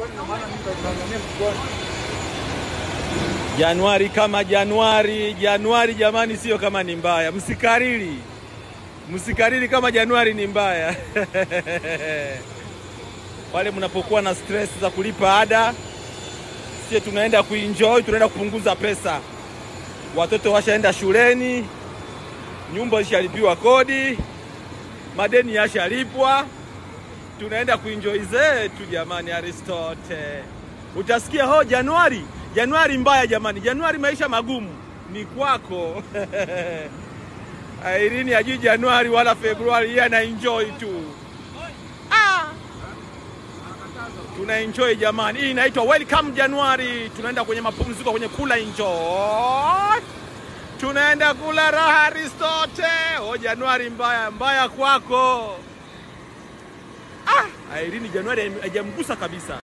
Januari kama Januari, Januari jamani, sio kama ni mbaya, msikariri, msikariri kama Januari ni mbaya pale mnapokuwa na stress za kulipa ada, sie tunaenda kuenjoy, tunaenda kupunguza pesa. Watoto washaenda shuleni, nyumba ishalipiwa kodi, madeni yashalipwa, tunaenda kuenjoy zetu jamani. Aristote, utasikia ho, Januari Januari mbaya jamani, Januari maisha magumu ni kwako. Airini hajui Januari wala Februari, yeye ana enjoy tu. Ah! Tuna enjoy jamani, hii inaitwa welcome Januari. Tunaenda kwenye mapumziko, kwenye kula enjoy, tunaenda kula raha Aristote. Oh, Januari mbaya mbaya kwako. Ah! Airini Januari haijamgusa kabisa.